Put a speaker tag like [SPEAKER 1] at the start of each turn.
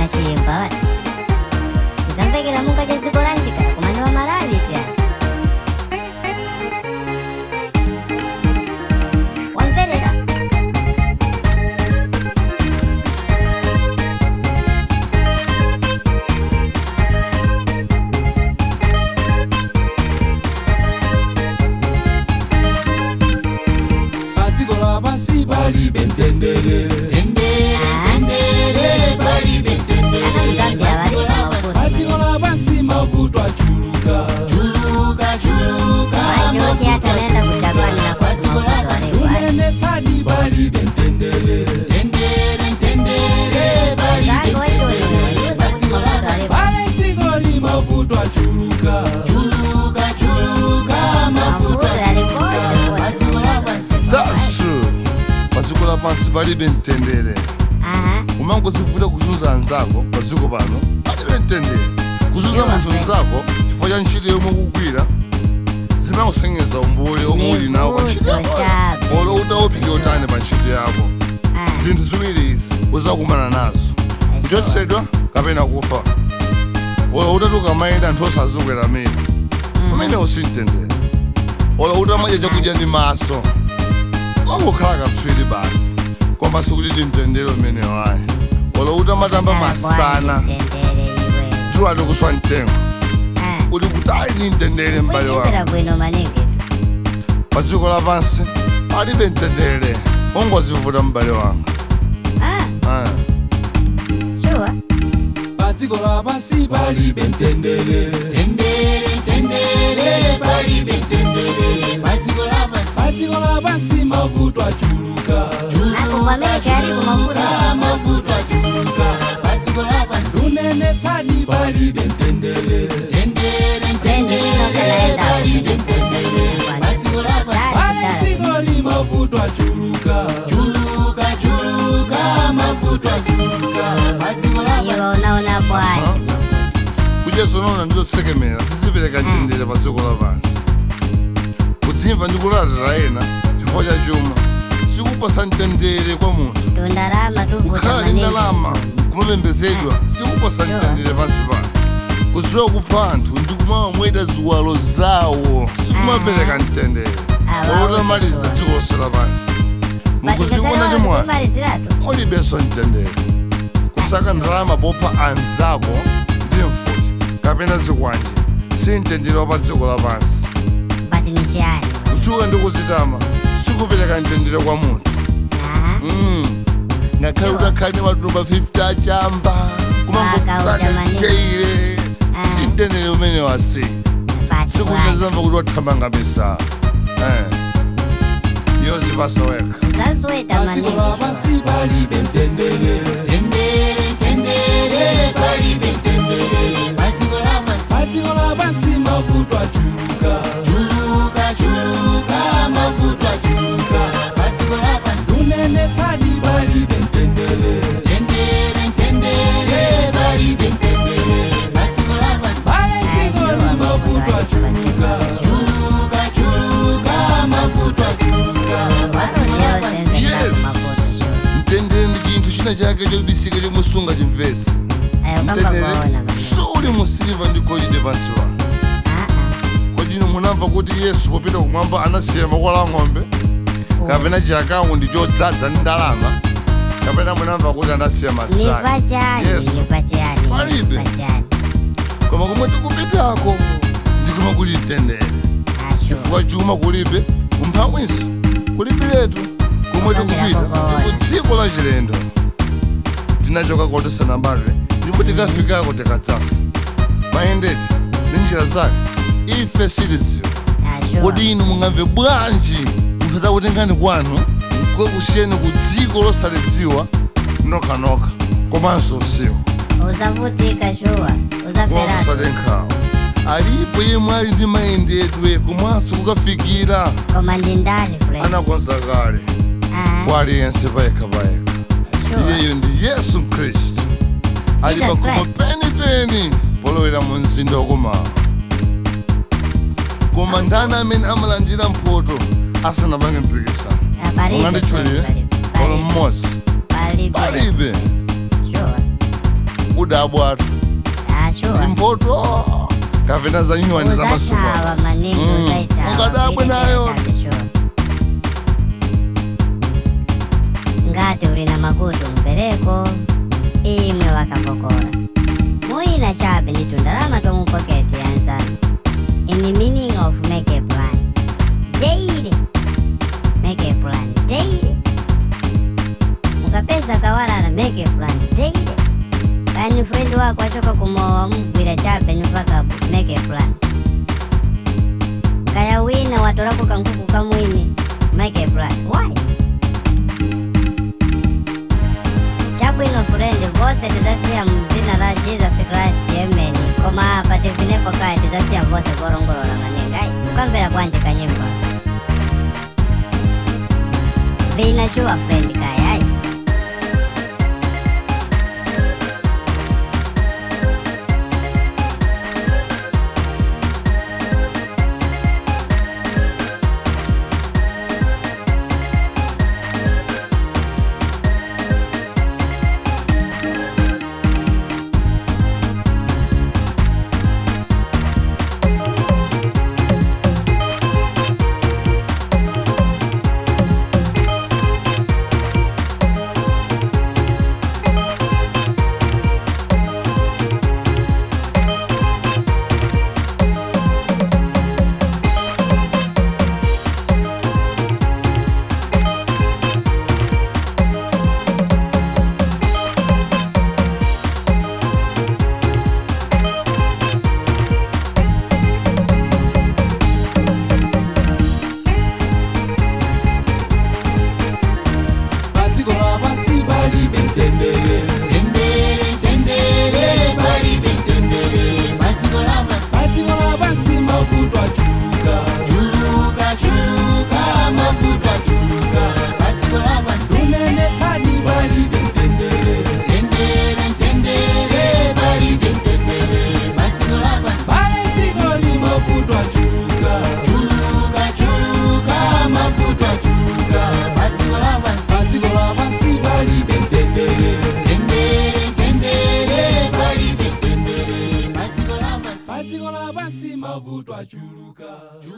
[SPEAKER 1] mwachiyimba tizamvekera munga cha dziko lanjika kumani wa malawi pyani wamverera
[SPEAKER 2] padziko lapansi palibe mtendere
[SPEAKER 1] zambia valipa mafuti
[SPEAKER 2] padziko lapansi mavuto achuluka
[SPEAKER 1] wachoti hata naenda kujapani na kosi mafuto walewa
[SPEAKER 2] sunenetsadi palibe mtendere
[SPEAKER 1] zangu wachonewayuza kuti mafuto walewa
[SPEAKER 2] pale dziko li mavuto achuluka
[SPEAKER 1] mafuto yaliposi
[SPEAKER 3] That's true. padziko lapansi palibe mtendere
[SPEAKER 1] aha
[SPEAKER 3] umangozivuta kuzunza anzako padziko pano palibe mtendere kuzunza
[SPEAKER 1] Iwa,
[SPEAKER 3] munthu
[SPEAKER 1] eh.
[SPEAKER 3] mzako chifukwa cha ntchito yomwe ukugwira zimakusengeza umbuli omwe uli nawo pa ntchito
[SPEAKER 1] Chivuto
[SPEAKER 3] yako
[SPEAKER 1] chabe.
[SPEAKER 3] olo utawuphike utani pa ntchito yako
[SPEAKER 1] ah
[SPEAKER 3] zinthu ziwiri izi uzakumana nazo kuchotsedwa kapena kufa olo utatuka mayenda anthu osazukwera mira pamene usimtendere olo utamadya chakudya ndi maso wangokhala katswiri basi koma sikuti timtendere umene wayi olo utamatamba masana
[SPEAKER 1] mtendere iwe
[SPEAKER 3] dzuwa likuswa mtengo
[SPEAKER 1] ah
[SPEAKER 3] uli kutali ni mtendere m'bale
[SPEAKER 1] kuchimbira
[SPEAKER 3] wako
[SPEAKER 1] bwino manike
[SPEAKER 3] pa dziko lapansi palibe mtendere ungozivuta m'bale wanga
[SPEAKER 1] ah
[SPEAKER 3] Ah.
[SPEAKER 1] sure
[SPEAKER 2] padziko lapansi palibe mtendere padziko lapansi mavuto achuluka
[SPEAKER 1] nako kwa amerika yalipo mafuta
[SPEAKER 2] sunenetsadi palibe mtendere
[SPEAKER 1] ulendilino kanaenda
[SPEAKER 2] pale dziko li mavuto achuluka
[SPEAKER 1] iwe unaona bwaji
[SPEAKER 3] kuchezo nona ndizotsekemera sizipereka mtendere pa dziko lapansi kudzimva ndi kulatira ena chifukwa cha chuma sikupasa mtendere kwa munthu
[SPEAKER 1] tundalama tuvuta
[SPEAKER 3] kukhala ndi
[SPEAKER 1] manike
[SPEAKER 3] ndalama kumapembedzedwa sikupasa mtendere pansi pano kudziwa kupha anthu ndi kumawamweta ziwalo zawo sikumapereka mtendere
[SPEAKER 1] Ah,
[SPEAKER 3] olotamaliza
[SPEAKER 1] wow.
[SPEAKER 3] dziko lonse lapansi mukuziona ndi mwana
[SPEAKER 1] maliziratu
[SPEAKER 3] mulibenso mtendere kusaka ndalama popha anzako ndi mfuti kapena zikwanje si mtendere wa pa dziko lapansi
[SPEAKER 1] bati ni chani
[SPEAKER 3] kuchuka ndi kuzitama sikupereka mtendere kwa munthu
[SPEAKER 1] aha
[SPEAKER 3] Mm. ngakhale utakhale matumba 50 achamba
[SPEAKER 1] Akauda
[SPEAKER 3] kumangokana
[SPEAKER 1] manene.
[SPEAKER 3] teire
[SPEAKER 1] Ah.
[SPEAKER 3] si mtendere umene wasi
[SPEAKER 1] bati
[SPEAKER 3] sikuti
[SPEAKER 1] bwaji
[SPEAKER 3] zamva kuti wathamanga misala yozipasa wekha
[SPEAKER 1] zazweta
[SPEAKER 2] padziko
[SPEAKER 1] manike
[SPEAKER 2] lapansi palibe mtendere padziko lapansi mavuto achuluka sunenetsadi palibe mtendere pale dziko li mavuto achuluka
[SPEAKER 3] Yes. mtendere ndi chinthu china chake chodisika chomwe sunga chimvetse mtendere suli mu siliva ndi golide pansi pano kodino munamva kuti yesu popita kumwamba anasiya makola a ng'ombe kapena chakawo ndi chodzaza ndi ndalama kapena munamva kuti anasiya
[SPEAKER 1] niva
[SPEAKER 3] masaki
[SPEAKER 1] chani
[SPEAKER 3] Yesu.
[SPEAKER 1] niva chani
[SPEAKER 3] Palibe.
[SPEAKER 1] niva chani
[SPEAKER 3] koma kumwe tikupitako ndikuma kuli mtendere
[SPEAKER 1] ashu
[SPEAKER 3] chifukwa chuma kulibe kumphawinso kulibiretu kumwe tikupita ndi ku dziko la chilendo tinachoka kotisanambadwe ndipo tikafikako tikadzafa mayendedwe ndi njira zake ife sitidziwa
[SPEAKER 1] ashu
[SPEAKER 3] kodi inu mungamve bwanji munthu atakutengani kwanu kukusiyeni ku dziko losalidziwa nokhanokha komanso usiku
[SPEAKER 1] uzavutika shuwa uzafera
[SPEAKER 3] komusade nkhawa alipo yemwe ali ndi mayendedwe komanso kukafikira
[SPEAKER 1] koma ndi ndani friend
[SPEAKER 3] anakonza kale
[SPEAKER 1] ah
[SPEAKER 3] kwa aliyense payekha payekha
[SPEAKER 1] sure
[SPEAKER 3] iyeyo ndi yesu khristu ali
[SPEAKER 1] Jesus
[SPEAKER 3] pakhomo
[SPEAKER 1] Christ.
[SPEAKER 3] penipeni polowera mu mzinda wakomawa koma ndani amene amalandira mphoto asanapange mpikisano
[SPEAKER 1] Ah, palibe
[SPEAKER 3] unganditchulire
[SPEAKER 1] friend, palibe,
[SPEAKER 3] polo
[SPEAKER 1] palibe,
[SPEAKER 3] mmodzi
[SPEAKER 1] palibe
[SPEAKER 3] palibe
[SPEAKER 1] sure
[SPEAKER 3] udabwatu
[SPEAKER 1] ashuwa
[SPEAKER 3] mpoto kapena za nywani za masuku
[SPEAKER 1] uzatawa maningi
[SPEAKER 3] Mm.
[SPEAKER 1] uzaitawa
[SPEAKER 3] Ukadabwe nayo.
[SPEAKER 1] ngati uli na makutu mpereko imwe wakapokora muyina chabe ni tundalama tomupoketi yansanu in the meaning of make a plan daily make a plan daily mukapeza kawalala make a plan daily kani friend wako achoka kumowa mugwira chabe nipaka make a plan kaya wina watolako kankuku kamwini make a plan why chabwino friend vose tidasiya mdzina la jesus christ amen koma apa tivineko kaya tidasiya vose volongolola manenga ayi mukamvera bwanji kanyimbo vina shuwa friend kaya ayi
[SPEAKER 2] Batiko lapansi palibe mtendere
[SPEAKER 4] Tendere, tendere, palibe tendere, batiko lapansi.
[SPEAKER 2] Batiko lapansi mavuto achuluka
[SPEAKER 4] Chuluka, chuluka, mavuto achuluka, batiko lapansi.
[SPEAKER 2] Sunene tadi palibe mtendere
[SPEAKER 4] Tendere, tendere, palibe tendere, batiko lapansi.
[SPEAKER 2] Valentiko li mavuto achuluka
[SPEAKER 4] Chuluka, chuluka, mavuto achuluka, batiko lapansi.
[SPEAKER 2] Batiko lapansi palibe mtendere
[SPEAKER 4] Tendere, tendere, palibe tendere, batiko lapansi.
[SPEAKER 2] Batiko lapansi mavuto achuluka
[SPEAKER 4] Chuluka,